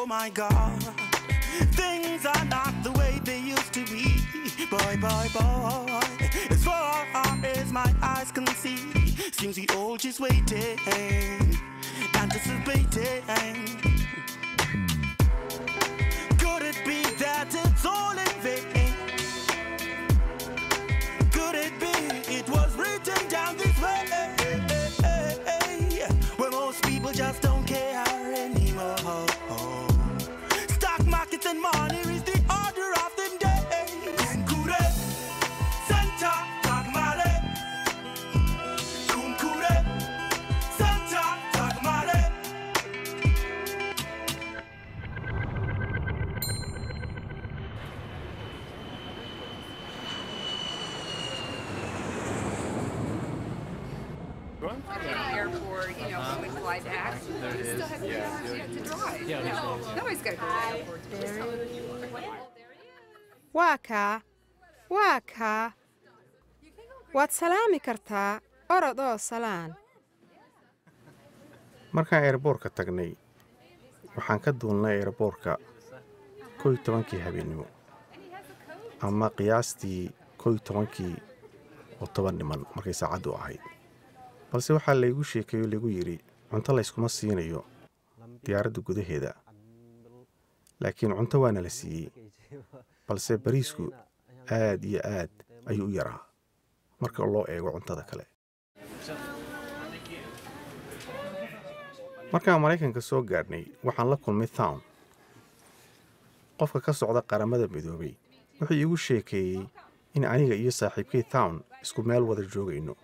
Oh my God, things are not the way they used to be. Boy, boy, boy, as far as my eyes can see, seems we all just waiting, anticipating. Could it be that it's all in vain? Could it be it was written down this way? Where most people just don't care anymore. Stock markets and money is the order of the day. Kunkure, Santa Tagmare. Kunkure, Santa Tagmare. airport, you know, when we fly back. We still have three hours yet to drive. No, Nobody's got to go to the airport. Just tell them you are. waa kaa waa kaa waad salaami kartaa orod oo salaan markaan eerboorka tagnay waxaan ka duulnay eerboorka kow iyo tobankii habeennimo ama qiyaastii kow iyo tobankii oo toban dhiman markay saacaddu ahayd balse waxaa laygu sheekeeyo laygu yidhi cunto layskuma siinayo diyaaradda gudaheeda laakiin cunto waana la siiyey balse bariisku aad iyo aad ayuu u yaraa marka loo eego cuntada kale markaan maraykanka soo gaadhnay waxaan la kulmay town qofka ka socda qaramada midoobay wuxuu iigu sheekeeyey in aniga iyo saaxiibkay town isku meel wada joogayno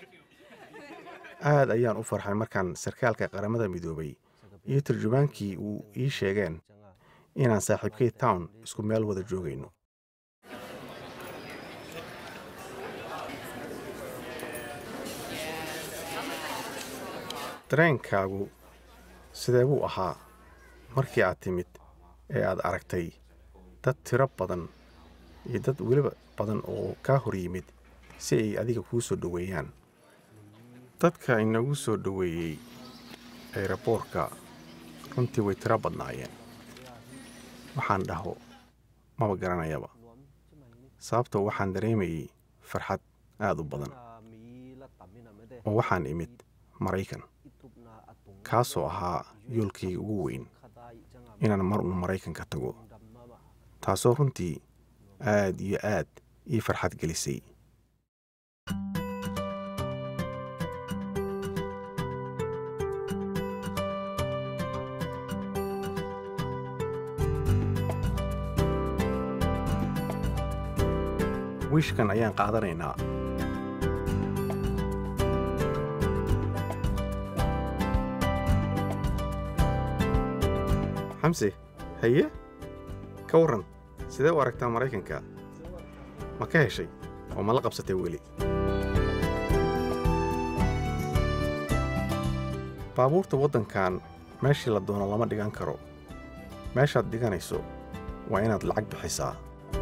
aad ayaan u farxay markaan sarkaalka qaramada midoobay iyo turjubaankii uu ii sheegeen inaan saaxiibkay town isku meel wada joogayno dareenkaagu sidee buu ahaa markii aad timid ee aad aragtay dad tiro badan iyo dad weliba badan oo kaa hor yimid si ay adiga kuu soo dhoweeyaan dadka inagu soo dhoweeyey eeraboorka runtii way tiro badnaayeen waxaan dhaho maba garanayaba sababtoo waxaan dareemayey farxad aad u badan oo waxaan imid maraykan kaasoo ahaa yoolkayga ugu weyn inaan mar un maraykanka tago taasoo runtii aad iyo aad ii farxad gelisay wiishkan ayaan qaadanaynaa xamse haye ka warran sidee u aragtaa maraykanka ma ka heshay oo ma la qabsatay weli baabuurta waddankan meeshii la doono lama dhigan karo meeshaad dhiganayso waa inaad lacag bixisaa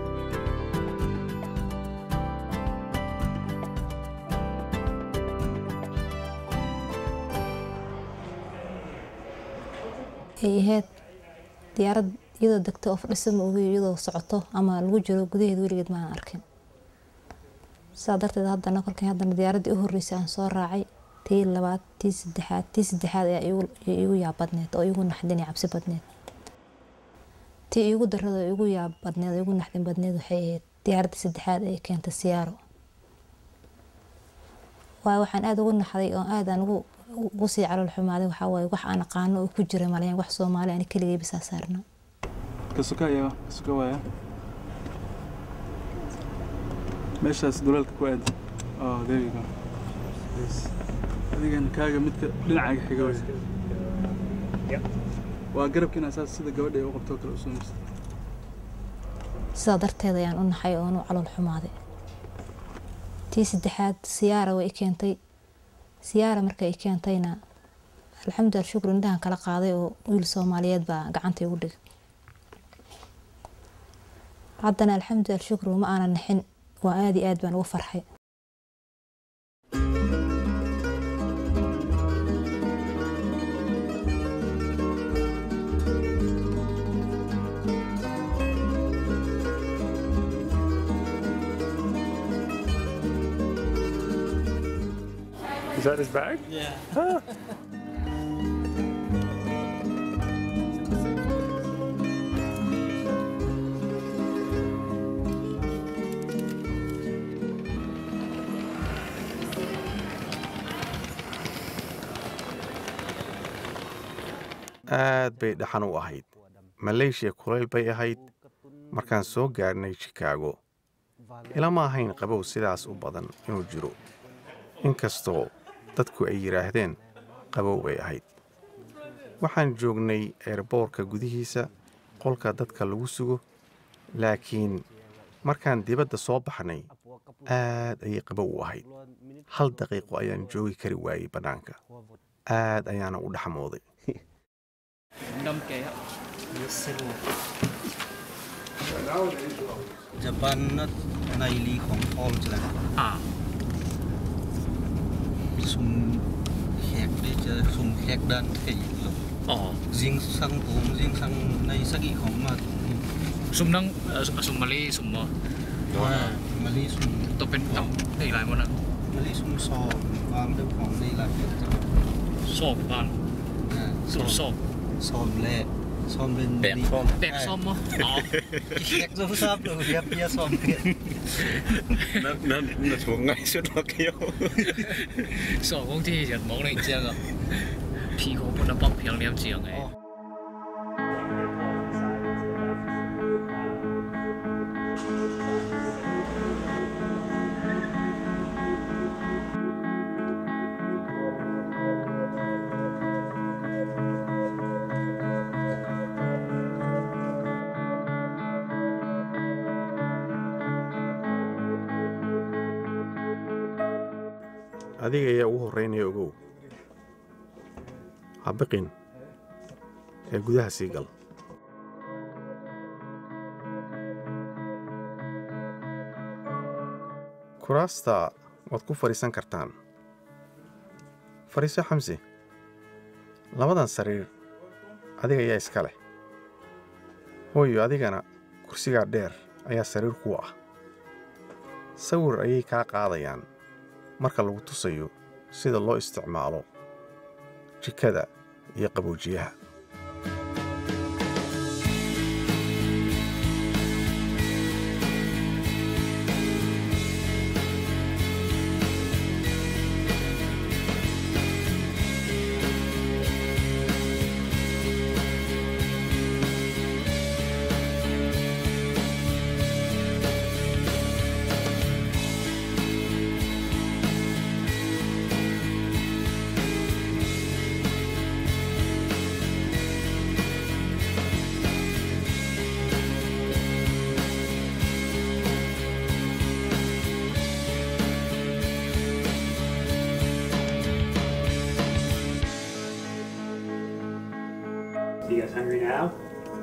ay ahayd diyaarad iyadoo degto oo fadhisa ma ogi iyadoo socoto ama lagu jiro gudaheeda weligeed maanan arkin sidaa darteed haddana kolkii haddana diyaaraddii u horreysay aan soo raacay tii labaad tii saddexaad tii saddexaad ayaa iigu- iigu yaab badneed oo iigu naxdin iyo cabsi badneed tii iigu darrada oo iigu yaab badneed oo iigu naxdin badneed waxay ahayd diyaaraddii saddexaad ee keentay siyaaro waayo waxaan aada ugu naxday oo aad aan ugu ugu sii calool xumaaday waxaa waaye wax aan aqaano oo ku jira malayan wax soomaali ani keligay bisaa saarna kasuka ya kasuka waaya meeshaas duleelka ku aadi oh there you go Yes. adigan kaaga midka dhinacaaga xiga waaya waa garabkiina saas sida gabadha ay u qabtoo kale u sumaysa sidaa darteed ayaan u naxay oon u calool xumaaday tii saddexaad siyaara way i keentay siyaara markay i keentayna alxamdulilah shukru indhahan kala qaaday oo wiil soomaaliyeed baa gacanta igu dhigay haddana alxamdulilah shukru ma aanan naxin waa aad iyo aad baan ugu farxay that his bag? Yeah. aad bay dhaxan u ahayd maleeshiya kulayl bay ahayd markaan soo gaadhnay shikaago ilama ahayn qabow sidaas u badan inuu jiro inkastoo dadku ay yidhaahdeen qabow bay ahayd waxaan joognay eerboorka gudihiisa qolka dadka lagu sugo laakiin markaan dibadda soo baxnay aad ayay qabow u ahayd hal daqiiqo ayaan joogi kari waayey bannaanka aad ayaana u dhaxmooday Japan này lýของพอลจะซุ่มแขกได้เจอซุ่มแขกด้านที่หลบอ๋อยิงสังผมยิงสังในสักอีของมาซุ่มนั่งเอ่อซุ่มมาลีซุ่มบ่ว่ามาลีซุ่มตัวเป็นตับได้หลายมันนะมาลีซุ่มซอมวางด้วยของในหลายเป็นจังซอกบ้านอ่าซุ่มซอกซอมแหละซอมเป็นแบกซ่อมแบกซ่อมบ่อ๋อแขกจะทราบเลยเรียบเรียซอมเนี่ย那那那从爱说到给我。 ซอกของที่จะมองในเจียงอ่ะ皮肤不能帮漂亮เจียงไง adiga ayaa ugu horraynaya ogow ha biqin ee gudaha sii gal kuraasta waad ku fadhiisan kartaan fadhiiso xamsi labadan sariir adiga ayaa iska leh hooyo adigana kursigaa dheer ayaa sariir kuu ah sawir ayay kaa qaadayaan marka lagu tusayo sida loo isticmaalo jikada iyo qaboojiyaha You guys hungry now?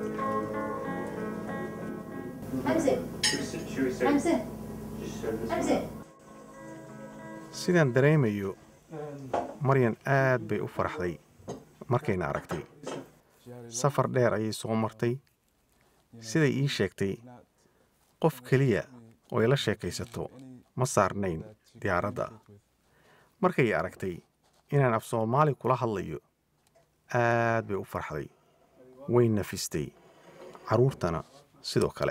Hamza, Should we start? Hamza, Just start this Hamza. sidaan dareemayo maryan aad bay u faraxday markayna aragtay safar dheer ayay soo martay siday ii sheegtay qof keliya oo ay la sheekaysato ma saarnayn diyaaradda markay aragtay inaan af soomaali kula hadlayo aad bay u farxday way nafistay carruurtana sidoo kale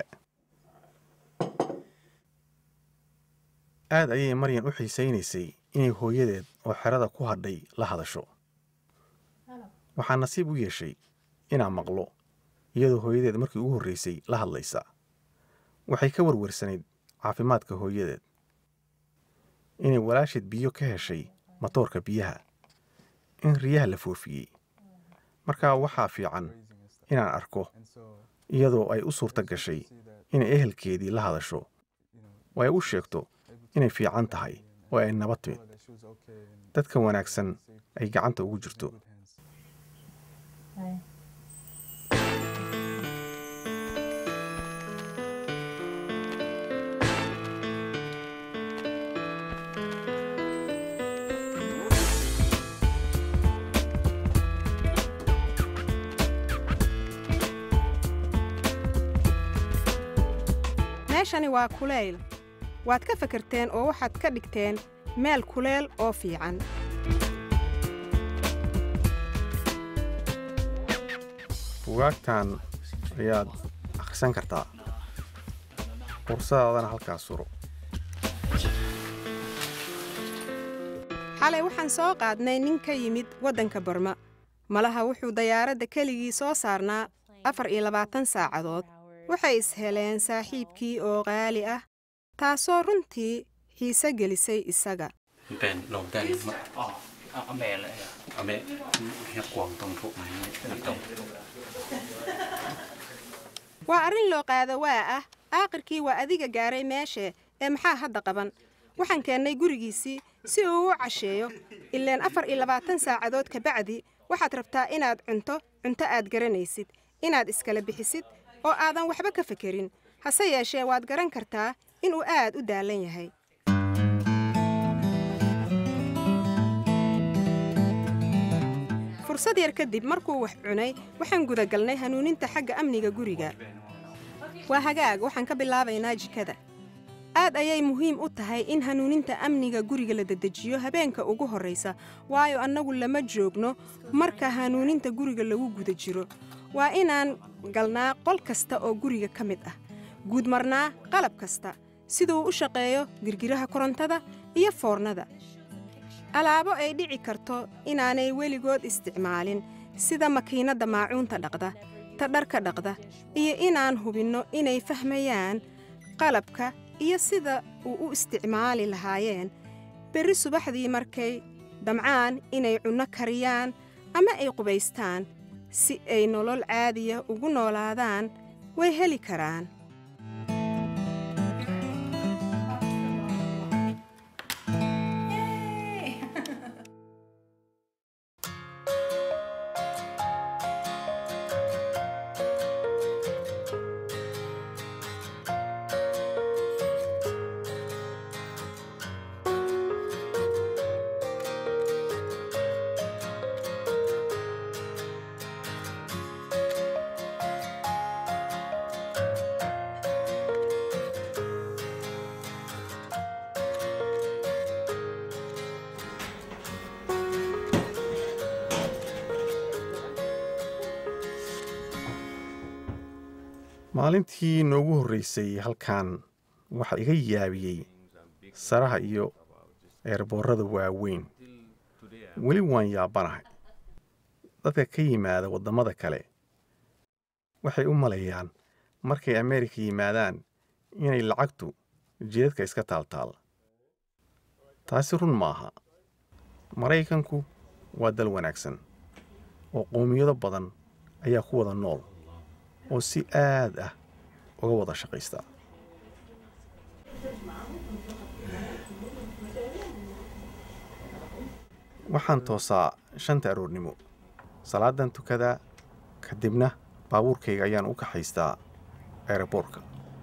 aad ayay maryan u xiisaynaysay inay hooyadeed oo xerada ku hadhay la hadasho waxaa nasiib u yeeshay inaan maqlo iyadoo hooyadeed markii ugu horraysay la hadlaysa waxay ka warwarsanayd caafimaadka hooyadeed inay walaasheed biyo ka heshay matoorka biyaha in riyaha la foofiyey markaa waxaa fiican inaan arko iyadoo ay u suurta gashay inay ehelkeedii la hadasho oo ay u sheegto inay fiican tahay oo ay nabad timid dadka wanaagsan ay gacanta ugu jirto meeshani waa kulayl waad ka fakarteen oo waxaad ka dhigteen meel kuleel oo fiican bugaagtan ayaad akhrisan kartaa fursadaadana halkaas suro xalay waxaan soo qaadnay nin ka yimid waddanka barma malaha wuxuu dayaaradda keligii soo saarnaa afar iyo labaatan saacadood waxay isheleen saaxiibkii oo qaali ah taasoo runtii xiise gelisay isaga เป็นลงได้มาอ๋อเอาเอาแม่เลยอะเอาแม่เฮียกวางตรงถูกไหมไม่ตรง waa arrin loo qaado waa ah aakhirkii waa adiga gaaray meeshe ee maxaa hadda qaban waxaan keennay gurigiisii si uu u casheeyo ileen afar iyo labaatan saacadood ka bacdi waxaad rabtaa inaad cunto cunto aad garanaysid inaad iskala bixisid oo aadan waxba ka fekerin hase yeeshee waad garan kartaa inuu aad u daalan yahay fursad yar kadib markuu wax cunay waxaan gudagalnay hanuuninta xagga amniga guriga waa hagaag waxaan ka bilaabaynaa jikada aad ayay muhiim u tahay in hanuuninta amniga guriga la dedejiyo habeenka ugu horraysa waayo annagu lama joogno marka hanuuninta guriga lagu guda jiro waa inaan galnaa qol kasta oo guriga ka mid ah guudmarnaa qalab kasta siduu u shaqeeyo girgiraha korontada iyo foornada alaabo ay dhici karto inaanay weligood isticmaalin sida makiinadda maacuunta dhaqda ta dharka dhaqda iyo inaan hubinno inay fahmayaan qalabka iyo sida uu u isticmaali lahaayeen berri subaxdii markay damcaan inay cunno kariyaan ama ay qubaystaan si ay nolol caadiya ugu noolaadaan way heli karaan maalintii noogu horraysay halkan waxaa iga yaabiyey saraha iyo eerboorrada waaweyn weli waan yaabanahay dadka ka yimaada waddamada kale waxay u malayaan markay ameerika yimaadaan inay lacagtu jidadka iska taaltaal taasi run maaha maraykanku waa dal wanaagsan oo qowmiyado badan ayaa ku wada nool oo si aad ah uga wada shaqaysta waxaan toosaa shanta aroornimo salaadan tukadaa kadibna baabuurkayga ayaan u kaxaystaa eeraboorka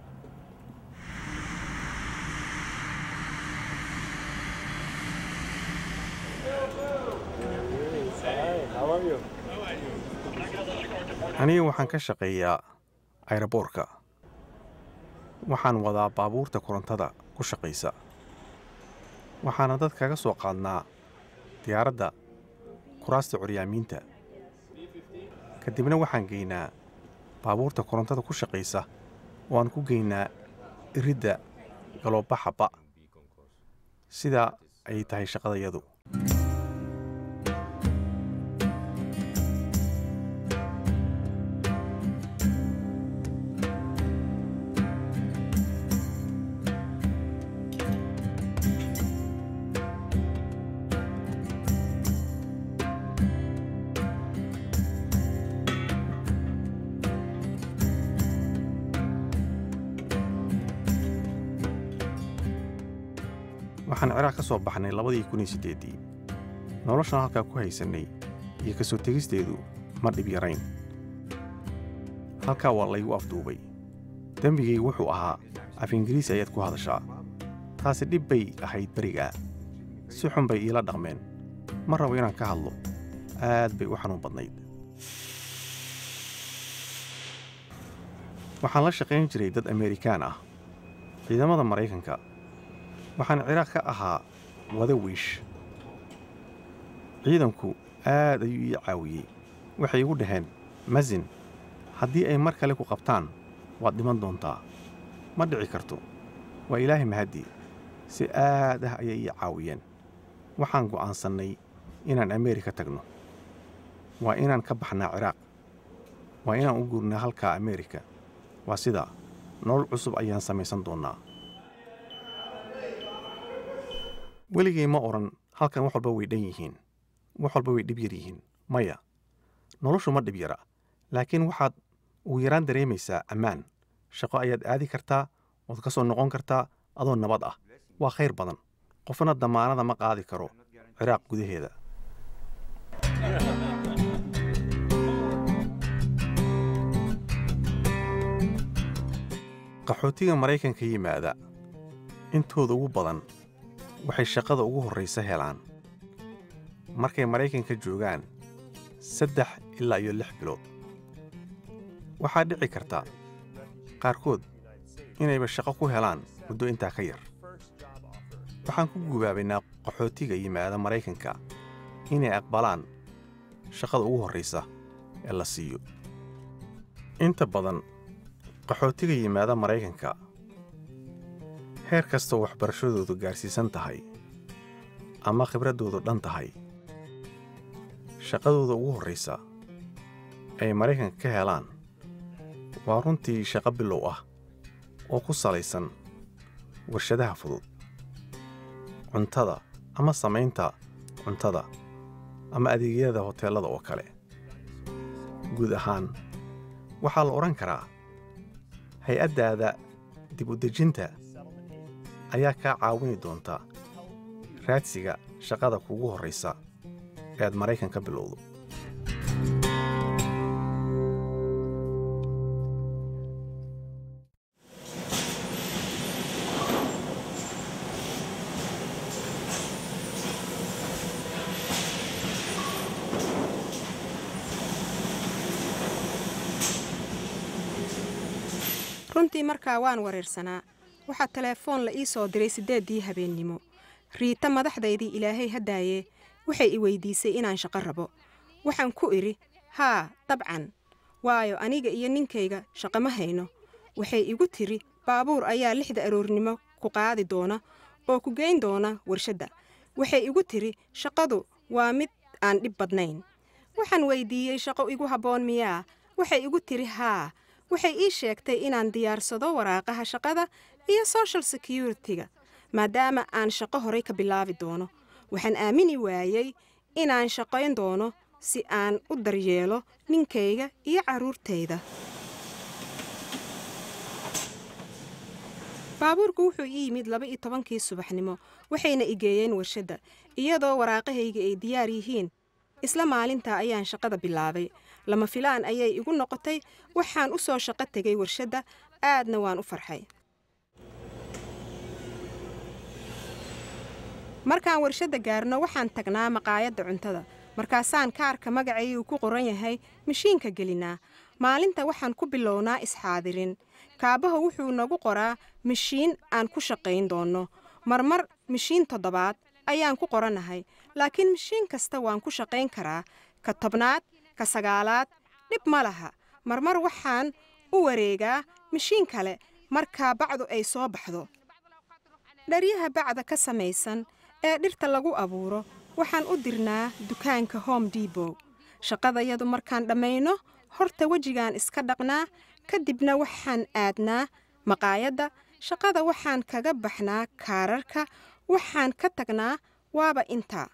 aniga waxaan ka shaqeeyaa ayraboorka waxaan wadaa baabuurta korontada ku shaqaysa waxaana dad kaga soo qaadnaa diyaaradda kuraasta curyaamiinta kadibna waxaan geynaa baabuurta korontada ku shaqaysa oo aan ku geynaa iridda galoobaxaba sidaa ayay tahay shaqadayadu waxaan ciraaq ka soo baxnay labadii kun iyo siddeeddii noloshan halkaa ku haysannay iyo ka soo tegisteedu ma dhib yarayn halkaa waa laygu afduubay dembigaygu wuxuu ahaa af ingiriisi ayaad ku hadashaa taasi dhib bay ahayd berigaa si xun bay iila dhaqmeen ma rabo inaan ka hadlo aad bay u xanuun badnayd waxaan la shaqayn jiray dad ameerikaan ah ciidamada maraykanka waxaan ciraaq ka ahaa wada wiish ciidanku aad ayuu ii caawiyey waxay igu dhaheen masin haddii ay mar kale ku qabtaan waad dhiman doontaa ma dhici karto waa ilaahay mahaddii si aad ah ayay ii caawiyeen waxaan go'aansannay inaan ameerika tagno waa inaan ka baxnaa ciraaq waa inaan u guurnaa halkaa ameerika waa sidaa nolol cusub ayaan samaysan doonnaa weligay ma odhan halkan wax walba way dhan yihiin wax walba way dhib yar yihiin maya noloshu ma dhib yara laakiin waxaad ugu yaraan dareemaysaa ammaan shaqo ayaad aadi kartaa ood ka soo noqon kartaa adoo nabad ah waa khayr badan qofna damaanada ma qaadi karo ciraaq gudaheeda qaxootiga maraykanka yimaada intooda ugu badan waxay shaqada ugu horraysa helaan markay maraykanka joogaan saddex ilaa iyo lix bilood waxaa dhici karta qaarkood inayba shaqo ku helaan muddo intaa ka yar waxaan ku gubaabaynaa qaxootiga yimaada maraykanka inay aqbalaan shaqada ugu horraysa ee la siiyo inta badan qaxootiga yimaada maraykanka heer kastoo waxbarashadoodu gaarsiisan tahay ama khibraddoodu dhan tahay shaqadooda ugu horraysa ay maraykanka ka helaan waa runtii shaqo bilow ah oo ku salaysan warshadaha fudud cuntada ama samaynta cuntada ama adeegyada hoteellada oo kale guud ahaan waxaa la odhan karaa hay-addaada dib u dejinta ayaa kaa caawini doonta raadsiga shaqada kuugu horraysa ee aad maraykan ka bilowdo runtii markaa waan wareersanaa waxaa teleefoon la ii soo diray siddeeddii habeennimo riita madaxdaydii ilaahay haddaaye waxay i weydiisay inaan shaqo rabo waxaan ku idhi haa dabcan waayo aniga iyo ninkayga shaqo ma hayno waxay igu tidhi baabuur ayaa lixda aroornimo ku qaadi doona oo ku geyn doona warshadda waxay igu tidhi shaqadu waa mid aan dhib badnayn waxaan weydiiyey shaqo igu habboon miyaa waxay igu tidhi haa waxay ii sheegtay inaan diyaarsado waraaqaha shaqada iyo social security-ga maadaama aan shaqo horay ka bilaabi doono waxaan aamini waayey inaan shaqayn doono si aan u daryeelo ninkayga iyo carruurtayda baabuurku wuxuu ii yimid laba iyo tobankii subaxnimo waxayna i geeyeen warshadda iyadoo waraaqahayga ay diyaar yihiin isla maalintaa ayaan shaqada bilaabay lama filaan ayay igu noqotay waxaan u soo shaqo tegay warshadda aadna waan u farxay markaan warshadda gaarno waxaan tagnaa maqaayadda cuntada markaasaan kaarka magacay uu ku qoran yahay mashiinka gelinaa maalinta waxaan ku bilownaa isxaadirin kaabaha wuxuu nagu qoraa mashiin aan ku shaqayn doonno marmar mashiin toddobaad ayaan ku qorannahay laakiin mashiin kasta waan ku shaqayn karaa ka tobnaad ka sagaalaad dhib ma laha marmar waxaan u wareegaa mashiin kale markaa bacdu ay soo baxdo dharyaha bacda ka samaysan ee dhirta lagu abuuro waxaan u dirnaa dukaanka home debow shaqadayadu markaan dhammayno horta wejigaan iska dhaqnaa kadibna waxaan aadnaa maqaayadda shaqada waxaan kaga baxnaa kaararka waxaan ka tagnaa waaba intaa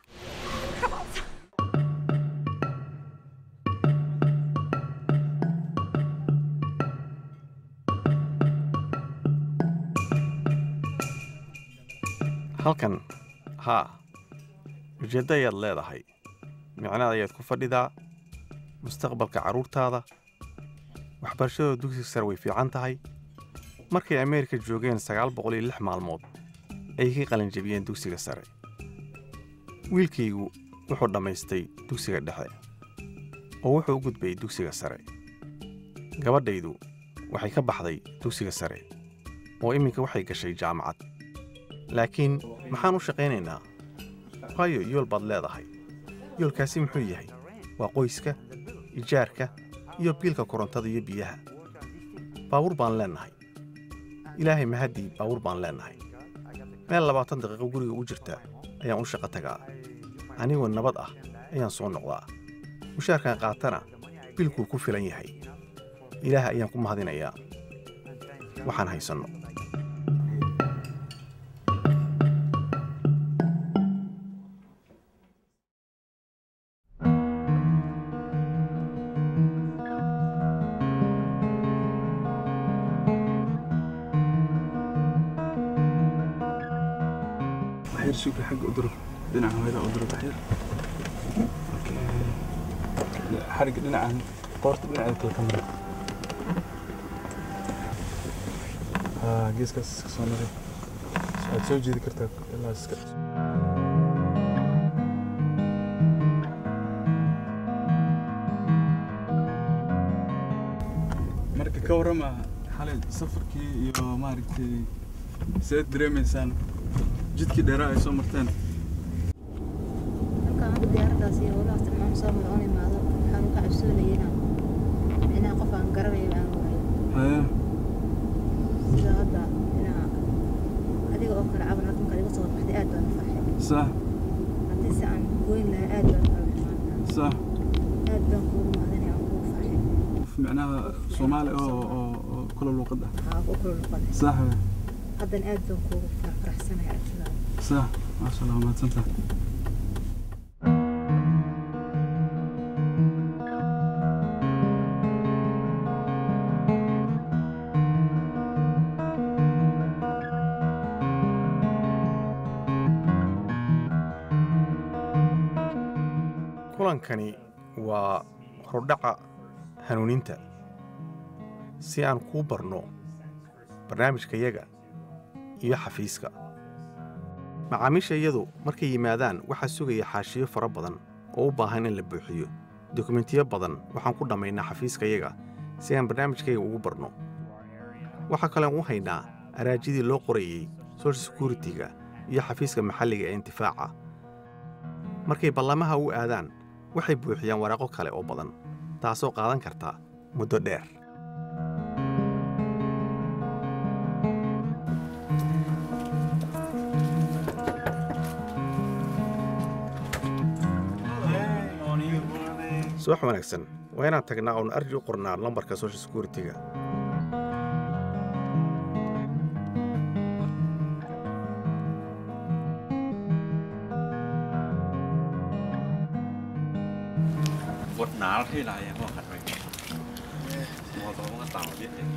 halkan haa ujeeddo ayaad leedahay micnaad ayaad ku fadhidaa mustaqbalka carruurtaada waxbarashadooda dugsiga sare way fiican tahay markay ameerika joogeen sagaal boqol iyo lix maalmood ayay ka qalinjabiyeen dugsiga sare wiilkaygu wuxuu dhammaystay dugsiga dhexe oo wuxuu u gudbayay dugsiga sare gabadhaydu waxay ka baxday dugsiga sare oo iminka waxay gashay jaamacad laakiin maxaan u shaqaynaynaa waayo yool baad leedahay yoolkaasi muxuu yahay waa qoyska ijaarka iyo biilka korontada iyo biyaha baabuur baan leennahay ilaahay mahaddii baabuur baan leennahay meel labaatan daqiiqo guriga u jirta ayaan u shaqo tagaa anigoo nabad ah ayaan soo noqdaa mushaarkan qaatana biilkuu ku filan yahay ilaah ayaan ku mahadinayaa waxaan haysanno waxyar shukri xagga u durug dhinaca hooyada u durug waxyar xarigga dhinacan qoorta dhinaceeda kale ka mara haa geeskaas iska soo maray waxaad soo jeedi kartaa ilaa iska marka ka warrama xalay safarkii iyo maaragtay seed dareemaysaan jidkii dheeraa ay soo marteen markaan hadda diyaaradaas iyo howlahaas tilmaam soo mara oon imaado waxaan uga cabsoonayay inaan inaan qof aan garanayo aan waayo haya sida hadda inaa adiga oo kale caban halka markaad iga soo baxday aad baan u farxay sax haddii se aan goyn lahaa aad baan u xumaan lahaa sax aad baan kuugu mahadinaya aan kuugu farxay qof micnaha soomaali oo oo oo kula luuqad ah haa ku kula luqaday sax haddana aad baan kuugu faraxsanahay aragtidaada sax maasha allah mahadsantahay kulankani waa hordhaca hanuuninta si aan kuu barno barnaamijkayaga iyo xafiiska macaamiishayadu markay yimaadaan waxaa sugaya xaashiyo fara badan oo u baahan in la buuxiyo dokumentiyo badan waxaan ku dhammaynaa xafiiskayaga si aan barnaamijkayaga ugu barno waxaa kalean u haynaa araajidii loo qorayey social security-ga iyo xafiiska maxalliga ee intifaaca markay ballamaha u aadaan waxay buuxiyaan waraaqo kale oo badan taasoo qaadan karta muddo dheer subax wanaagsan waa inaan tagnaa oon arji u qornaa lambarka social security-ga Quất ná thế này em có khát rồi. Mò tao có tàu biết thế.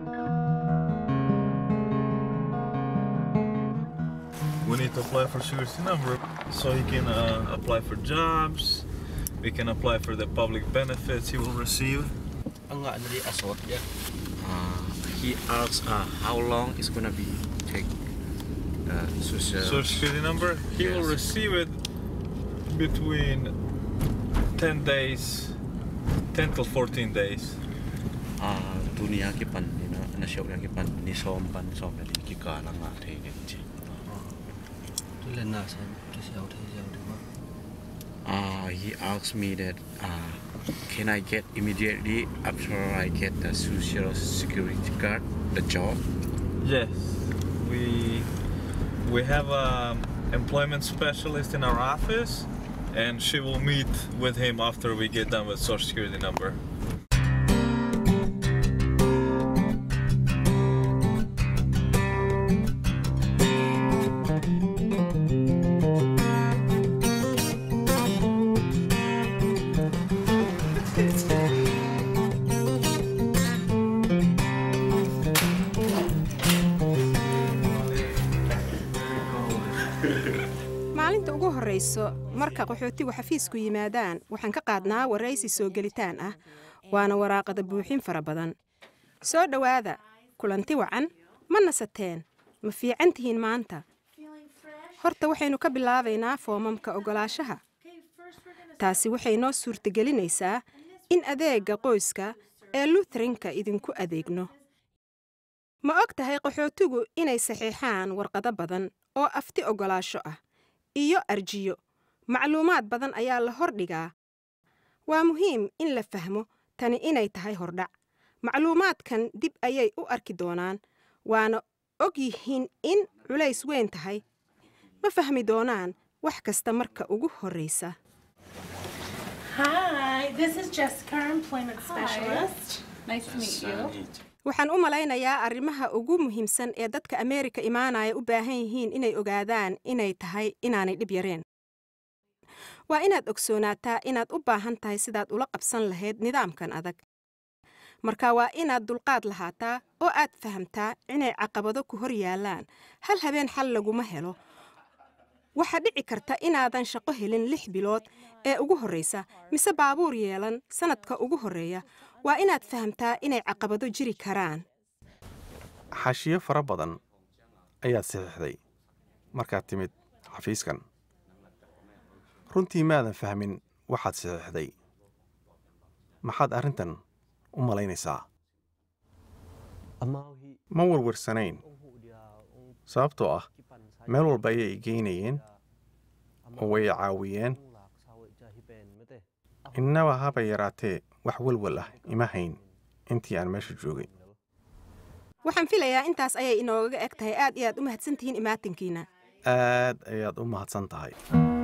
We need to apply for security number so he can uh, apply for jobs. We can apply for the public benefits he will receive. Ang nga nari asot ya. Uh, he asks uh, how long it's gonna be take uh, social Social security number. He will Yes. receive it between 10 days, 10 till 14 days. uh, dunia ki pan ni na na siya ki pan ni som pan som na di ki ka lang nga the ni chi lên nào xem cái sao thế sao được không uh, he asked me that uh, can I get immediately after I get the social security card the job Yes, we we have a employment specialist in our office, and she will meet with him after we get done with social security number. maalinta ugu horrayso marka qaxootigu xafiisku yimaadaan waxaan ka qaadnaa waraysi soo gelitaan ah waana waraaqada buuxin fara badan soo dhowaada kulanti wacan ma nasateen ma fiican tihiin maanta horta waxaynu ka bilaabaynaa foomamka oggolaashaha taasi waxay noo suurtagelinaysaa in adeegga qoyska ee lutherinka idinku adeegno ma og tahay qaxootigu inay saxiixaan warqado badan oo afti oggolaasho ah iyo arjiyo macluumaad badan ayaa la hordhigaa waa muhiim in la fahmo tani inay tahay hordhac macluumaadkan dib ayay u arki doonaan waana og yihiin in culays weyn tahay ma fahmi doonaan wax kasta marka ugu horraysa Hi, this is Jessica, our employment Hi. specialist. Nice to meet you. waxaan u malaynayaa arrimaha ugu muhiimsan ee dadka ameerika imaanaya u baahan yihiin inay ogaadaan inay tahay inaanay dhib yareen waa inaad ogsoonaataa inaad u baahan tahay sidaad ula qabsan lahayd nidaamkan adag marka waa inaad dulqaad lahaataa oo aad fahamtaa inay caqabado ku hor yaallaan hal habeen xal laguma helo waxaa dhici karta inaadan shaqo helin lix bilood ee ugu horraysa mise baabuur yeelan sannadka ugu horreeya waa inaad fahamtaa inay caqabado jiri karaan xaashiyo fara badan ayaad saxiixday markaad timid xafiiskan runtii maadan fahmin waxaad saxiixday maxaad arrintan u malaynaysaa ma warwarsanayn sababtoo ah meel walba ayay geynayeen oo way caawiyeen innaba haba yaraatee wax walwal ah ima hayn intii aan meesha joogay waxaan filayaa intaas ayay inoogaga eg tahay aad iyo aad u mahadsantihiin imaatinkiina aad ayaad u mahadsan tahay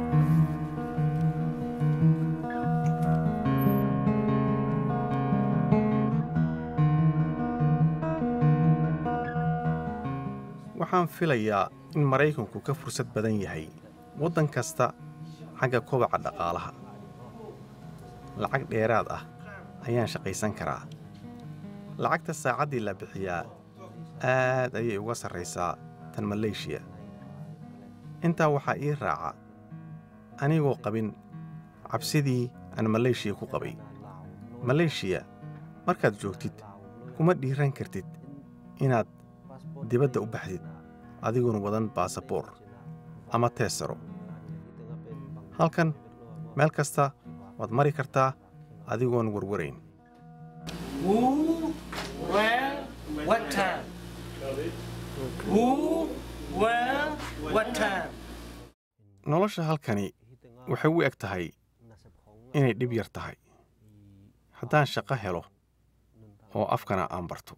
waxaan filayaa in maraykanku ka fursad badan yahay waddan kasta xagga kobaca dhaqaalaha lacag dheeraad ah ayaan shaqaysan karaa lacagta saacaddii la bixiyaa aad ayay uga sarraysaa tan maleeshiya intaa waxaa ii raaca anigoo qabin cabsidii aan maleeshiya ku qabay maleeshiya markaad joogtid kuma dhiiran kartid inaad dibadda u baxdid adigoon wadan baasaboor ama teesaro halkan meel kasta waad mari kartaa adigoon warwarayn Who, where, what time? Who, where, what time? nolosha halkani waxay u eg tahay inay dhib yar tahay haddaan shaqo helo oo afkana aan barto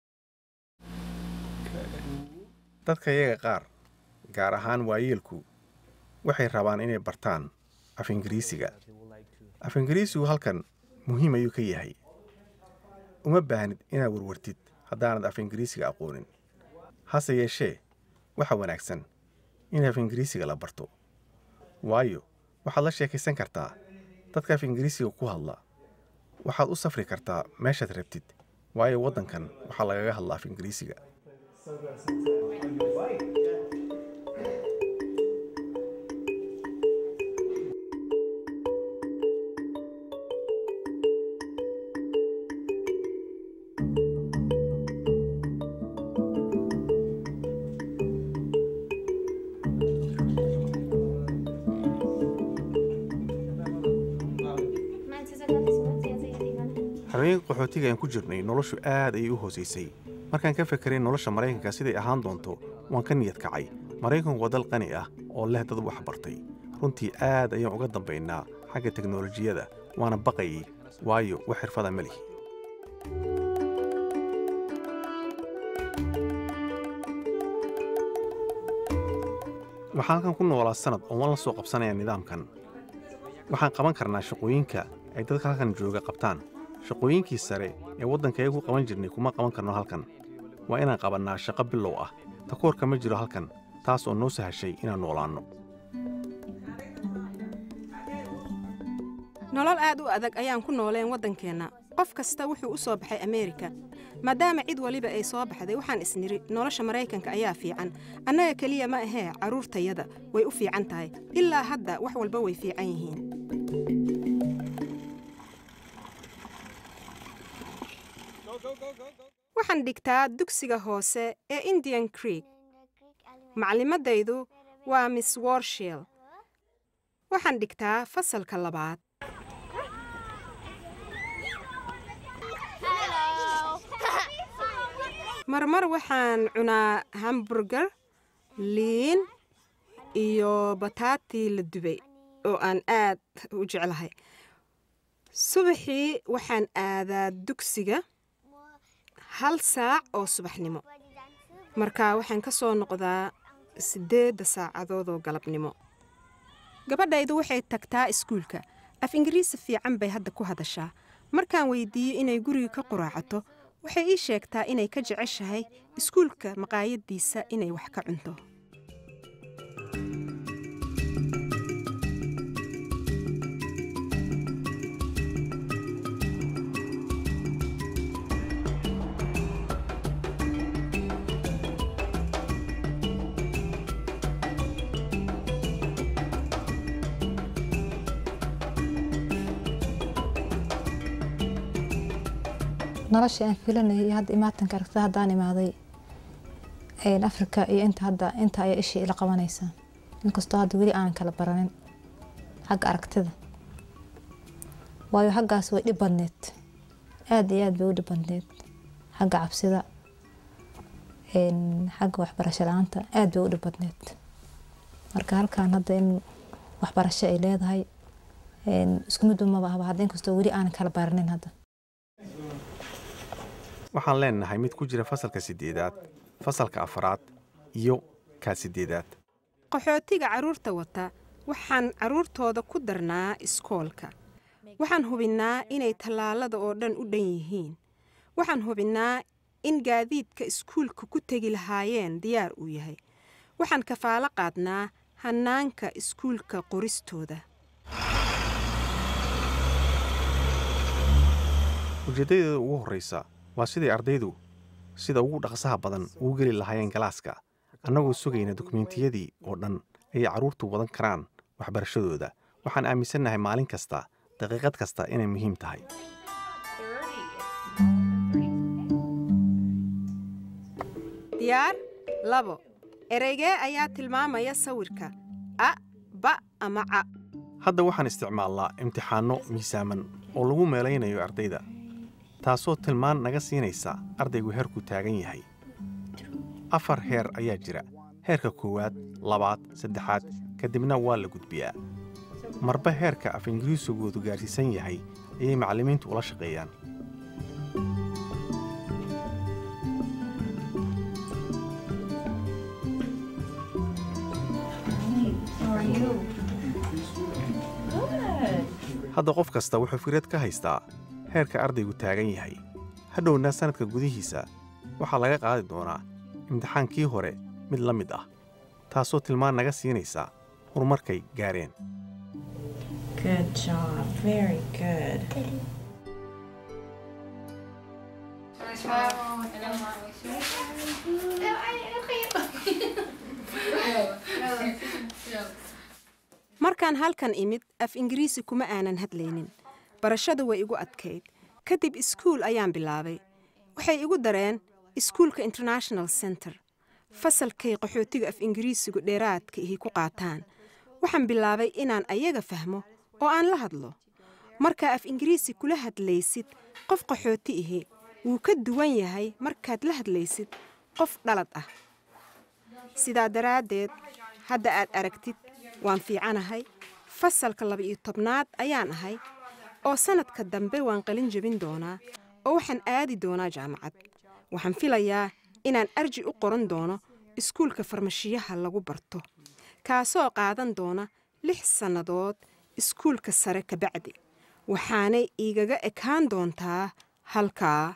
dadka yaga qaar gaar ahaan waayeelku waxay rabaan inay bartaan af ingiriisiga af ingiriisigu halkan muhiim ayuu ka yahay uma baahnid inaad warwartid haddaanad af ingiriisiga aqoonin hase yeeshee waxa wanaagsan in af ingiriisiga la barto waayo waxaad la sheekaysan kartaa dadka af ingiriisiga ku hadla waxaad u safri kartaa meeshaad rabtid waayo waddankan waxaa lagaga hadla af ingiriisiga habeenka qaxootiga aan ku jirnay noloshu aad ayay u hoosaysay markaan ka fekeray nolosha maraykanka siday ahaan doonto waan ka niyad kacay maraykanku waa dal qani ah oo leh dad wax bartay runtii aad ayaan uga dambaynaa xagga teknolojiyadda waana baqayay waayo wax xirfada ma lihi waxaan halkan ku noolaa sanad oo waan la soo qabsanaya nidaamkan waxaan qaban karnaa shaqooyinka ay dadka halkan jooga qabtaan shaqooyinkii sare ee waddankayaga ku qaban jirnay kuma qaban karno halkan waa inaan qabannaa shaqo bilow ah takoorka ma jiro halkan taas oo noo sahashay inaan noolaanno nolol aad u adag ayaan ku nooleen waddankeenna qof kasta wuxuu u soo baxay ameerika maadaama cid waliba ay soo baxday waxaan isniri nolosha maraykanka ayaa fiican annaga keliya ma ahee carruurtayada way u fiican tahay ilaa hadda wax walba way fiican yihiin waxaan dhigtaa dugsiga hoose ee indian creek maclimadaydu waa miss warshil waxaan dhigtaa fasalka labaad marmar waxaan cunaa hamburger liin iyo bataati la dubay oo aan aad u jeclahay subaxii waxaan aadaa dugsiga hal saac oo subaxnimo markaa waxaan ka soo noqdaa siddeedda saacadood oo galabnimo gabadhaydu waxay tagtaa iskuulka af ingiriisi fiican bay hadda ku hadashaa markaan weydiiyo inay guriga ka quraacato waxay ii sheegtaa inay ka jeceshahay iskuulka maqaayaddiisa inay wax ka cunto nolosha aan filanayay iyo hadda imaatanka aragtida haddaan imaaday een, afrika iyo inta hadda inta ayaa ishii ila qabanaysaa inkastoo hadda weli aanan kala baranin xagga aragtida waayo xaggaas way dhib badneed aada iyo aad bay u dhib badneed xagga cabsida een, xagga waxbarasho la-aanta aada bay u dhib badneed marka halkan hadda in waxbarasho ay leedahay een, isku mid maba ahba hadda inkastoo weli aanan kala baranin hadda waxaan leenahay mid ku jira fasalka siddeedaad fasalka afaraad iyo kaa siddeedaad qaxootiga carruurta wata waxaan carruurtooda ku darnaa iskoolka waxaan hubinnaa inay tallaalada oo dhan u dhan yihiin waxaan hubinnaa in gaadiidka iskuulka ku tegi lahaayeen diyaar uu yahay waxaan kafaalo qaadnaa hannaanka iskuulka qoristooda ujeeddadeeda ugu horraysa waa sidai ardaydu sida ugu dhaqsaha badan ugu geli lahaayeen galaaska annagoo sugayna dukumentiyadii oo dhan ayay carruurtu wadan karaan waxbarashadooda waxaan aaminsannahay maalin kasta daqiiqad kasta inay muhiim tahay diyaar labo ereygee ayaa tilmaamaya sawirka a ba ama ca hadda waxaan isticmaalnaa imtixaanno miisaaman oo lagu meelaynayo ardayda taasoo tilmaan naga siinaysa ardaygu heerku taagan yahay afar heer ayaa jira heerka koowaad labaad saddexaad kadibna waa la gudbiyaa marba heerka af ingiriisigoodu gaadhsiisan yahay ayay macallimiintu ula shaqeeyaan hadda qof kasta wuxuu fikrad ka haystaa heerka ardaygu taagan yahay hadhowna sannadka gudihiisa waxaa laga qaadi doonaa imtixaankii hore mid la mid ah taasoo tilmaan naga siinaysa horumarkay gaareen Good job. Very good. markaan halkan imid af ingiriisi kuma aanan hadlaynin barashadu way igu adkayd kadib iskuul ayaan bilaabay waxay igu dareen iskuulka international center fasalkay qaxootiga af ingiriisigu dheeraadka ihi ku qaataan waxaan bilaabay inaan ayaga fahmo oo aan la hadlo markaa af ingiriisi kula hadlaysid qof qaxooti ihi wuu ka duwan yahay markaad la hadlaysid qof dhalad ah sidaa daraaddeed hadda aad aragtid waan fiicanahay fasalka laba-iyo tobnaad ayaan ahay oo sannadka dambe waan qalin jebin doonaa oo waxaan aadi doonaa jaamacad waxaan filayaa inaan arji u qoran doono iskuulka farmashiyaha lagu barto kaasoo qaadan doona lix sannadood iskuulka sare kabacdi waxaanay iigaga ekaan doontaa halkaa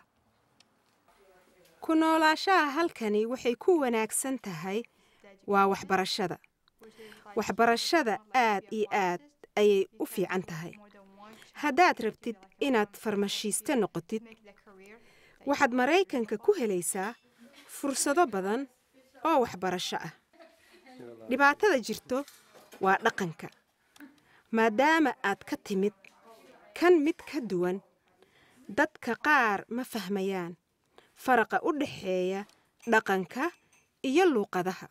ku noolaashaha halkani waxay ku wanaagsan tahay waa waxbarashada waxbarashada aad iyo aad ayay u fiican tahay haddaad rabtid inaad farmashiiste noqotid waxaad maraykanka ku helaysaa fursado badan oo waxbarasho ah dhibaatada jirto waa dhaqanka maadaama aad ka timid kan mid ka duwan dadka qaar ma fahmayaan faraqa u dhaxeeya dhaqanka iyo luuqadaha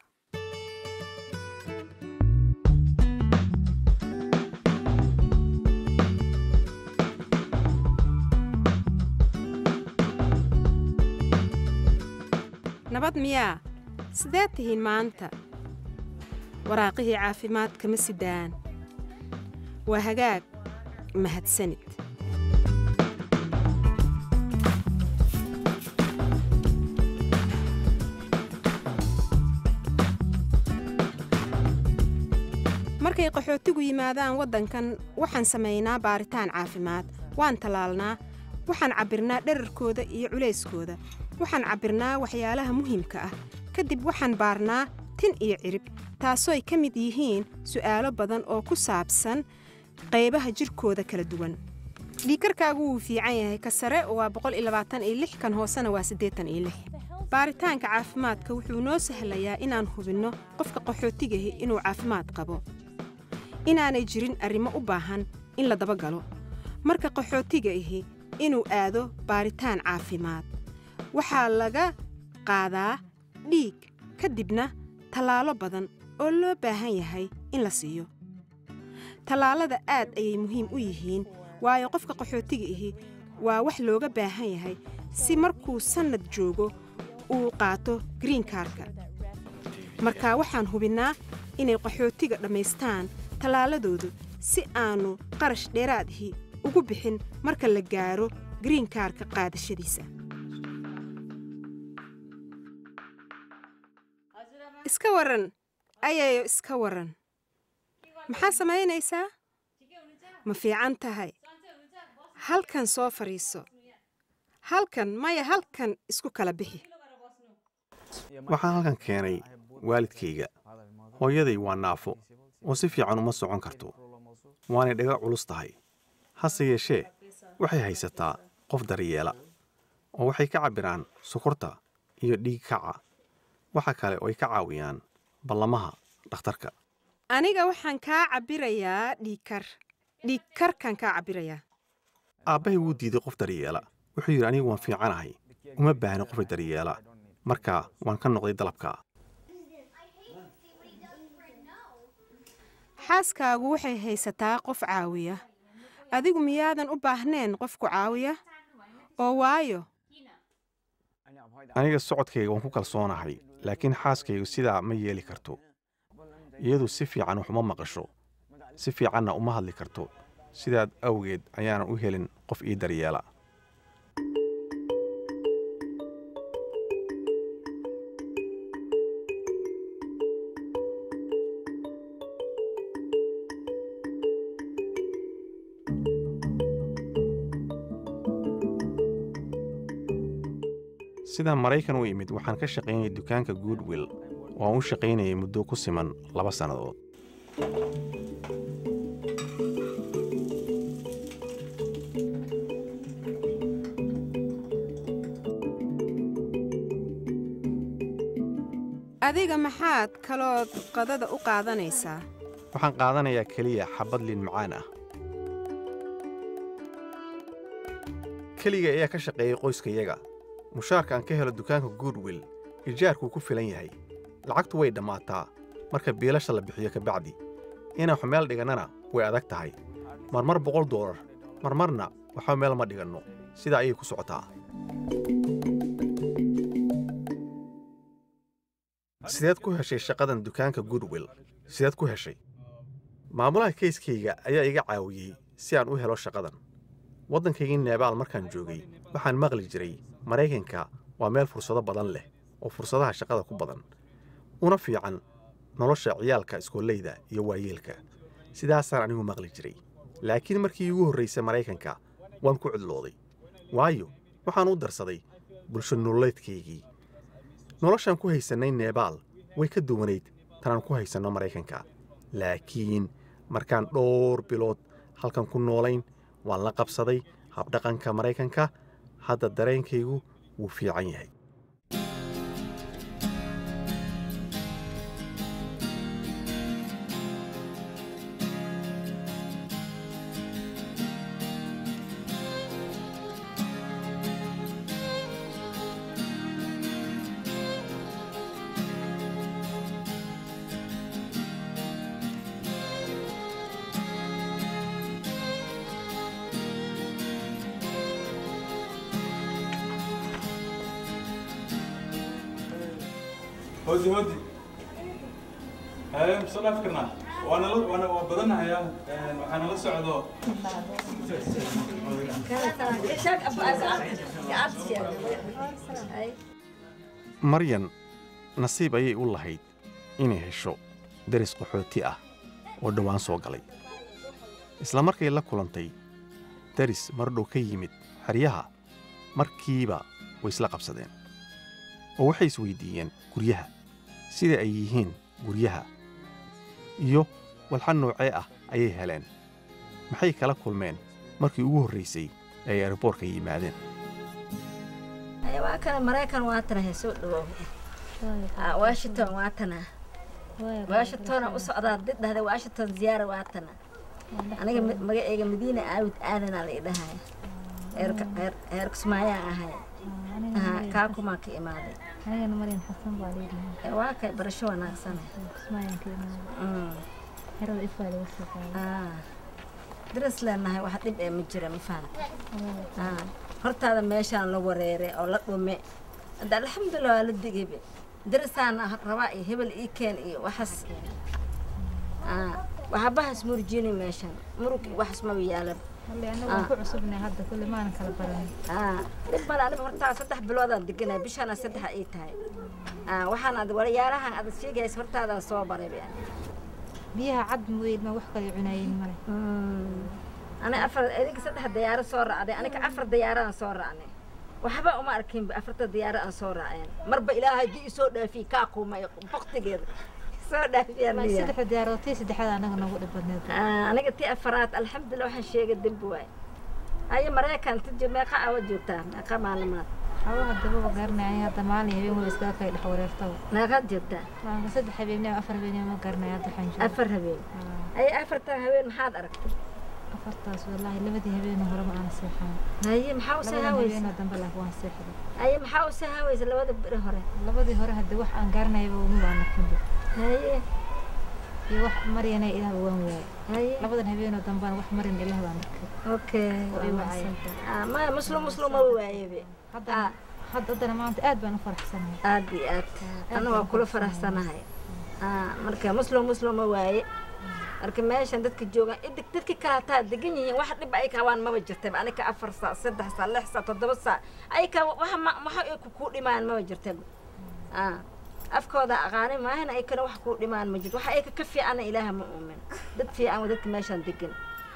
nabad miyaa sidee tihiin maanta waraaqihii caafimaadka ma sidaan waa hagaag mahadsanid markay qaxootigu yimaadaan waddankan waxaan samaynaa baaritaan caafimaad waan tallaalnaa waxaan cabbirnaa dherarkooda iyo culayskooda waxaan cabbirnaa waxyaalaha muhiimka ah kadib waxaan baarnaa tin iyo cirib taasooy ka mid yihiin su'aalo badan oo ku saabsan qaybaha jidhkooda kala duwan dhiikarkaagu wuu fiican yahay ka sare waa kan hoosena waa baaritaanka caafimaadka wuxuu noo sahlayaa inaan hubinno qofka qaxootigahi inuu caafimaad qabo inaanay jirin arrimo u baahan in la dabagalo marka qaxootiga ahi inuu aado baaritaan caafimaad waxaa laga qaadaa dhiig ka dibna tallaalo badan oo loo baahan yahay in la siiyo tallaalada aad ayay muhiim u yihiin waayo qofka qaxootiga ahi waa wax looga baahan yahay si markuu sannad joogo uu qaato greenkaarka marka waxaan hubinnaa inay qaxootiga dhammaystaan tallaaladoodu si aannu qarash dheeraadihi ugu bixin marka la gaaro greenkaarka qaadashadiisa iska waran ayayo iska waran maxaa samaynaysaa ma fiican tahay halkan soo fadhiiso halkan maya halkan isku kala bixi waxaan halkan keenay waalidkayga hooyaday waa naafo oo si fiican uma socon karto waanay dhaga culus tahay hase yeeshee waxay haysataa qof daryeela oo waxay ka cabbiraan sokorta iyo dhiig kaca waxa kale oo ay ka caawiyaan ballamaha dhakhtarka aniga waxaan kaa cabbirayaa dhiigkar dhiigkarkaan kaa cabbirayaa aabbahay wuu diiday qof daryeela wuxuu yidhi anigu waan fiicanahay uma baahna qofa daryeela marka waan ka noqday dalabka xaaskaagu waxay haysataa qof caawiya adigu miyaadan u baahneen qofku caawiya oo waayo aniga socodkayga waan ku kalsoonahay laakiin xaaskaygu sidaa ma yeeli karto iyadu si fiican wax uma maqasho si fiicanna uma hadli karto sidaad awgeed ayaanan u helin qof ii daryeela sidaan maraykan u imid waxaan ka shaqaynayay dukaanka goodwill oo aan u shaqaynayay muddo ku siman laba sannadood adiga maxaad kalood qadada u qaadanaysaa waxaan qaadanayaa keliya xabbad liin macaan ah keliga ayaa ka shaqeeyay qoyskayaga mushaarka aan ka helo dukaanka goodwill ijaarkuu ku filan yahay lacagtu way dhammaataa marka biilasha la bixiyo kabacdi inaan wax meel dhigannana way adag tahay marmar boqol doolar marmarna waxba meel ma dhiganno sidaa ayay ku socotaa sideed ku heshay shaqadan dukaanka goodwill sideed ku heshay maamulaha keyskayga ayaa iga caawiyey si aan u helo shaqadan waddankaygii neebaal markaan joogay waxaan maqli jiray maraykanka waa meel fursado badan leh oo fursadaha shaqada ku badan una fiican nolosha ciyaalka iskooleyda iyo waayeelka sidaasaan anigu maqli jiray laakiin markii iigu horraysay maraykanka waan ku cidlooday waayo waxaan u darsaday bulsho nololeedkaygii noloshaan ku haysannay neebaal way ka duwanayd tanaan ku haysanno maraykanka laakiin markaan dhowr bilood halkan ku noolayn waan la qabsaday habdhaqanka maraykanka hadda dareenkaygu wuu fiican yahay hodi hodi soo dhaaf karnaa waana la waana waa badanahayaa waxaana la socdo maryan nasiib ayay u lahayd inay hesho deris qaxooti ah oo dhowaan soo galay isla markay la kulantay daris mardhow ka yimid xeryaha markiiba way isla qabsadeen oo waxay isweydiiyeen guryaha sida ay yihiin guryaha iyo walxa noocee ah ayay heleen maxay kala kulmeen markii ugu horraysay ee ay airboorka yimaadeen waa kana maraykan waatana he soo dhawow Ah, washington waatana washingtona u socdaa did dhahda washington ziyaara waatana aniga ma- magaceyga madiina aawid aadanaa la idhahaya heer kismaayaan ahay Aha, kaakumaa ka imaaday anigana maryan xasan baa leedahay Eh, waa kay barasho wanaagsan kismaayaan ka imaaday xerada ifaa laga soo qaaday daras leenahay wax dhib ee ma jira ma fahamta Ah, hortaada meeshaan la wareeray oo la dhume hadda alxamdulilah waa la digaybe darasaana rabaa iyo hebel ii keen iyo waxaas Ah, waxabahaas murjini meeshaan murug iyo waxaas maba yaalan Halle anagu waan ku cusubnahay hadda kulli maanan kala baran dhib male aniga hortaa saddex biloodaan deganay bishaana saddexa ii tahay Ah, waxaan ad walayaalahan aad sheegaysa hortaadaan soo baray be biyaha cad mooyeen ma wax kale cunaayeen male ani afar idinka saddex diyaaro soo raacday aniga afar diyaaraan soo raacnay waxba uma arkinba afarta diyaaro aan soo raaceen marba ilaahay dii isoo dhaafiye kaa kuumay baktigeeda soo dhaafiyaan saddexda diyaarootay saddexda anaga noogu dhib badneed aniga tii afaraad alxamdulilah waxaan sheegay dembi waay haye maraykan ti meeqa awa joogtaa meeqa maalmaad hawa hadaba garanaya hadda maalin habeen wala iskaga kay dhex wareertaba meeqaad joogtaa waanka saddex habeen afar habeen ma garanaya hadda waxaan joogaa afar habeen haye afartan habeen maxaad aragtay afartaas wallaahi labadii habeen hore ma aana seexan haye maxaa u labada sahaaweysa habeen dambe laakiin waan seexday haye maxaa u sahaaweysa labada beri hore labadii hore hadda wax aan garanayaba uma waan arkinba haye iyo wax maryana ilaah waan waayay haye labadan habeenoo dambana wax maryan ilaah baan arkay okay oo i wacay Ah, ma muslim muslim ma waayebe hadda hadda haddana maanta aad baan u faraxsanahay aad iyo aad ana waa kula faraxsanahay Ah, marka muslim muslim ma waaye marka meeshan dadka joogaan idig dadka kale hataa degan yihiin wax dhib ay kabaan maba jirtaba anika afar saac saddex saac lix saac toddoba saac ay ka waxa ma waxa ay ku dhimaan maba jirtaba Ah, afkooda aqaani maahan ay kana wax ku dhimaan ma jirto waxa ay ka fiicana ilaaha ma uumin dad fiican waa dadka meeshan degan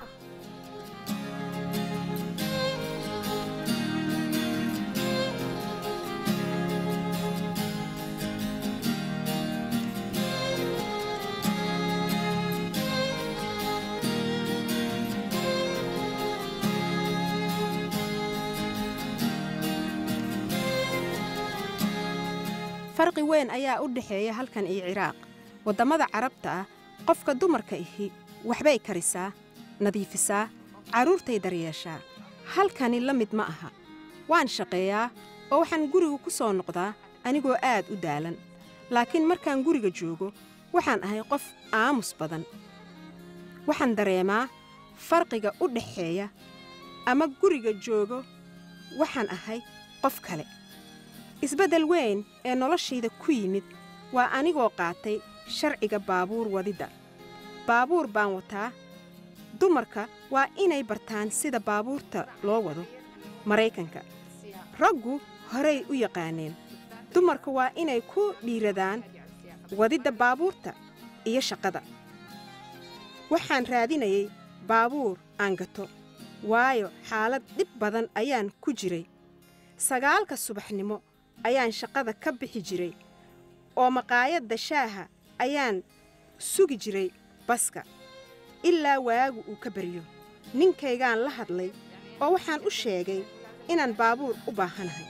farqi weyn ayaa u dhexeeya halkan iyo ciraaq waddamada carabta ah qofka dumarka ihi waxbay karisaa nadiifisaa carruurtay daryeeshaa halkani la mid ma aha waan shaqeeyaa oo waxaan guriga ku soo noqdaa anigoo aad u daalan laakiin markaan guriga joogo waxaan ahay qof aamus badan waxaan dareemaa farqiga u dhexeeya ama guriga joogo waxaan ahay qof kale isbeddel weyn ee noloshayda ku yimid waa anigoo qaatay sharciga baabuur wadidda baabuur baan wataa dumarka waa inay bartaan sida baabuurta loo wado maraykanka raggu horay u yaqaaneen dumarka waa inay ku dhiiradaan wadidda baabuurta iyo shaqada waxaan raadinayay baabuur aan gato waayo xaalad dhib badan ayaan ku jiray sagaalka subaxnimo ayaan shaqada ka bixi jiray oo maqaayadda shaaha ayaan sugi jiray baska ilaa waagu uu ka baryo ninkaygaan la hadlay oo waxaan u sheegay inaan baabuur u baahanahay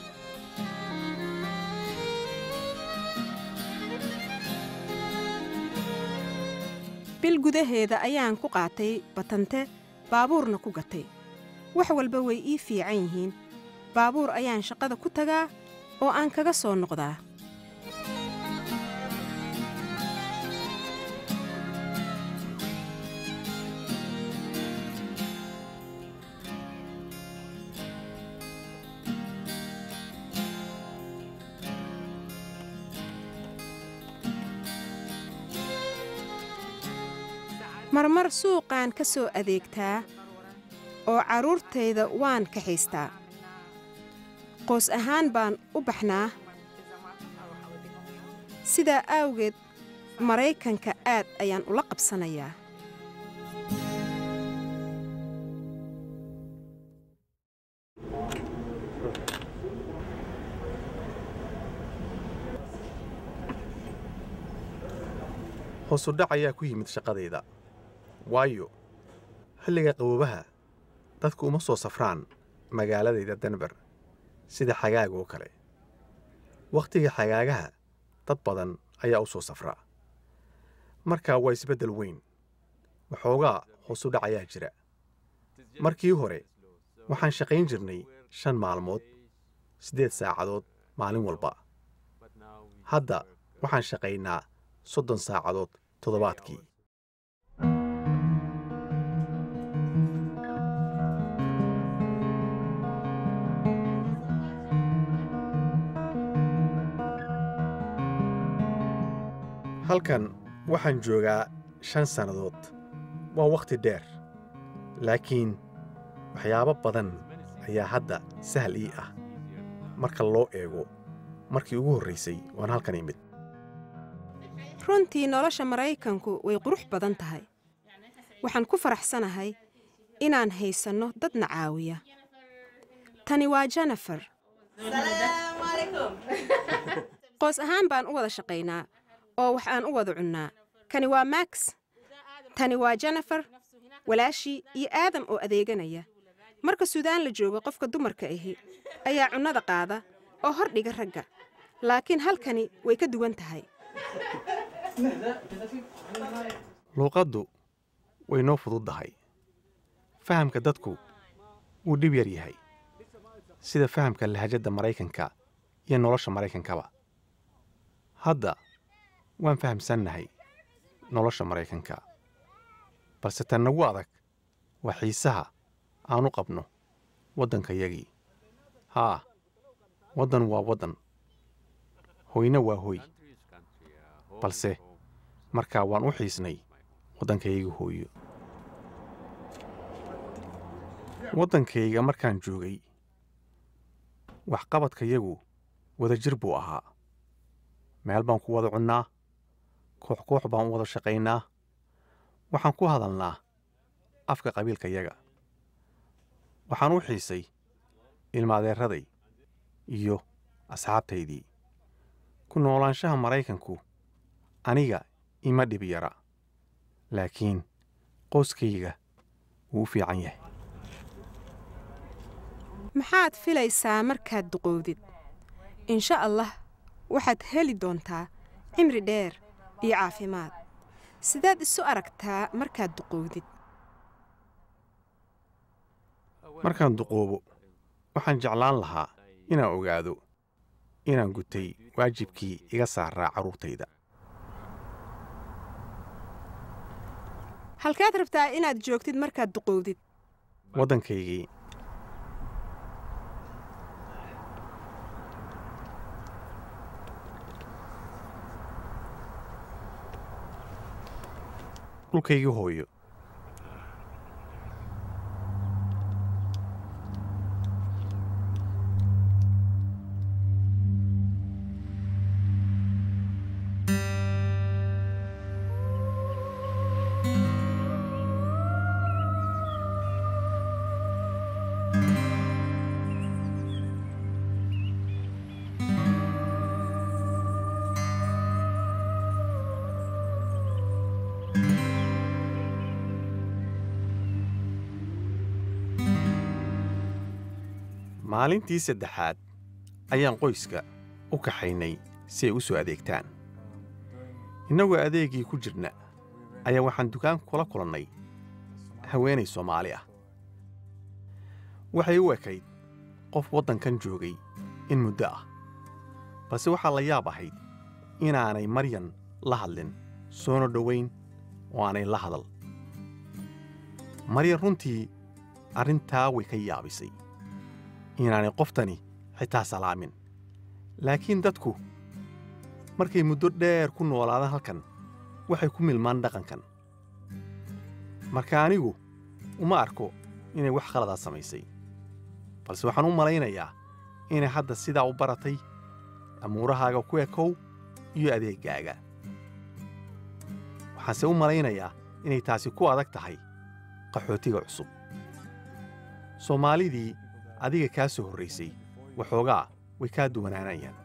bil gudaheeda ayaan ku qaatay batante baabuurna ku gatay wax walba way ii fiican yihiin baabuur ayaan shaqada ku tagaa oo aan kaga soo noqdaa marmar suuqaan ka soo adeegtaa oo carruurtayda waan kaxaystaa qoys ahaan baan u baxnaa sidaa awgeed maraykanka aad ayaan ula qabsanayaa hoosudhac ayaa ku yimid shaqadayda waayo xilliga qaboobaha dadku uma soo safraan magaaladayda denber sida xagaaga oo kale wakhtiga xagaagaha dad badan ayaa u soo safraa markaa waa isbeddel weyn waxoogaa hoosudhac ayaa jira markii hore waxaan shaqayn jirnay shan maalmood siddeed saacadood maalin walba hadda waxaan shaqaynaa soddon saacadood toddobaadkii halkan waxaan joogaa shan sannadood waa wakhti dheer laakiin waxyaabo badan ayaa hadda sahal ii ah marka loo eego markii ugu horraysay waan halkan imid runtii nolosha maraykanku way qurux badan tahay waxaan ku faraxsanahay inaan haysanno dadna caawiya tani waa jennifer qoos ahaan baan u wada shaqaynaa oo wax aan u wada cunnaa kani waa max tani waa jennifer walaashii iyo aadam oo adeeganaya marka suudaan la joogo qofka dumarka ahi ayaa cunnada qaada oo hor dhiga ragga laakiin halkani way ka duwan tahay luuqaddu way noo fududdahay fahamka dadku wuu dhib yar yahay sida fahamka lahajadda maraykanka iyo nolosha maraykankaba hadda waan fahamsannahay nolosha maraykanka balse tan nagu adag waa xiisaha aanu qabno waddankayagii haa waddan waa waddan hoyna waa hoy balse markaa waan u xiisnay waddankayga hooyo waddankayga markaan joogay waxqabadkayagu wadajir buu ahaa meel baan ku wada cunnaa koox koox baan u wada shaqaynaa waxaan ku hadalnaa afka qabiilkayaga waxaan u xiisay ilmaadeeraday iyo asxaabtaydii ku noolaanshaha maraykanku aniga ima dhib yara laakiin qoyskayga wuu u fiican yahay maxaad filaysaa markaad duqowdid insha allah waxaad heli doontaa cimri dheer iyo caafimaad sidaad isu aragtaa markaad duqowdid markaan duqoobo waxaan jeclaan lahaa inaan ogaado inaan gutay waajibkii iga saaraa carruurtayda halkaad rabtaa inaad joogtid markaad duqowdid waddankaygii dhulkaygii hooyo maalintii saddexaad ayaan qoyska u kaxaynay si ay u soo adeegtaan innagoo adeegii ku jirna ayaa waxaan dukaan kula kulannay haweenay soomaali ah waxay u ekayd qof waddankan joogay in muddo ah balse waxaa la yaab ahayd inaanay maryan la hadlin soona dhowayn oo aanay la hadal maryan runtii arrintaa way ka yaabisay inaanay qoftani xitaa salaamin laakiin dadku markay muddo dheer ku noolaadaan halkan waxay ku milmaan dhaqankan marka anigu uma arko inay wax khaladaa samaysay balse waxaan u malaynayaa inay hadda sidaa u baratay amuurahaaga ku ekow iyo adeegaaga waxaanse u malaynayaa inay taasi ku adag tahay qaxootiga cusub soomaalidii adiga kaa soo horraysay waxoogaa way kaa duwanaanayaan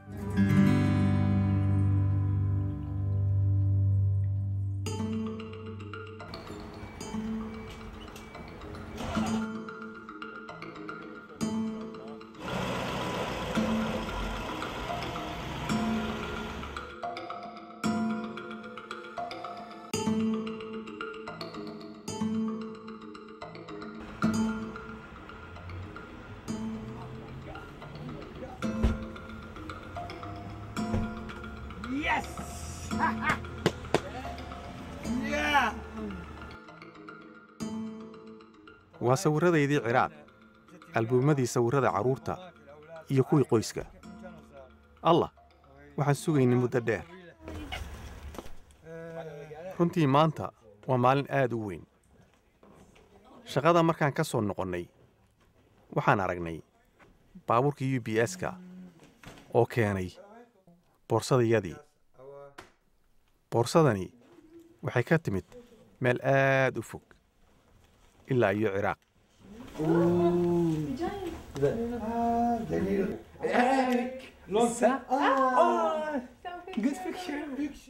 Yes! yeah! waa sawirradaydii ciraaq albuumadii sawirrada carruurta iyo kuwii qoyska allah waxaan sugaynay muddo dheer runtii maanta waa maalin aad u weyn shaqada markaan ka soo noqonnay waxaan aragnay baabuurka u b s-ka oo keenay boorsadayadii boorsadani waxay ka timid meel aad u fog ilaa iyo ciraaq Eric! Long time. Oh, good picture.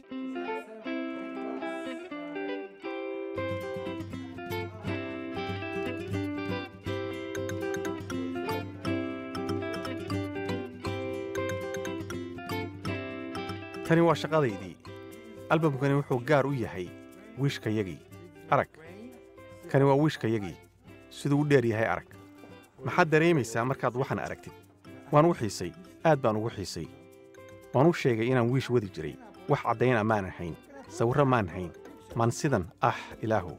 tani waa shaqadaydii albamkani wuxuu gaar u yahay wiishkayagii arag kani waa wiishkayagii siduu u dheer yahay arag maxaad dareemaysaa markaad waxan aragtid waan u xiisay aad baan ugu xiisay waan u sheegay inaan wiish wadi jiray wax caddayna maanan hayn sawirro maan hayn maan sidan ah ilaahu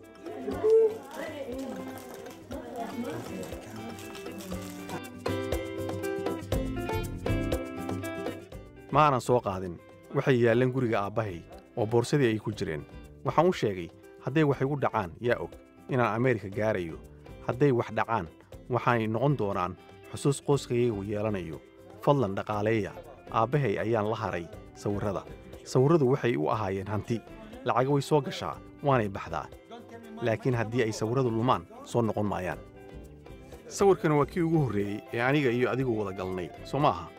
ma aanan soo qaadin waxay yaalleen guriga aabbahay oo boorsadii ay ku jireen waxaan u sheegay hadday wax igu dhacaan yaa og inaan ameerika gaarayo hadday wax dhacaan waxaanay noqon doonaan xusuus qoyskayagu yeelanayo fadlan dhaqaaleeya aabbahay ayaan la haray sawirrada sawirradu waxay u ahaayeen hanti lacaga way soo gashaa waanay baxdaa laakiin haddii ay sawirradu lumaan soo noqon maayaan sawirkani waa kii ugu horreeyey ee aniga iyo adigu wada galnay soo ma aha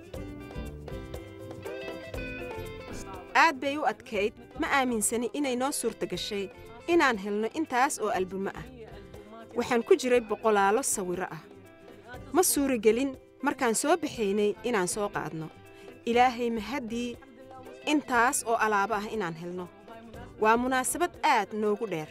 aad bay u adkayd ma aaminsani inay noo suurta gashay inaan helno intaas oo albumo ah waxaan ku jiray boqolaalo sawirro ah ma suuragelin markaan soo baxaynay inaan soo qaadno ilaahay mahaddii intaas oo alaabo ah inaan helno waa munaasabad aad noogu dheer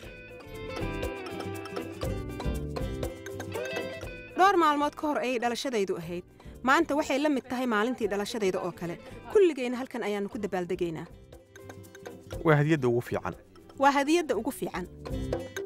dhowr maalmood ka hor ayay dhalashadaydu ahayd maanta waxay la mid tahay maalintii dhalashadayda oo kale kulligayna halkan ayaannu ku dabaaldegaynaa waa hadiyadda ugu fiican waa hadiyadda ugu fiican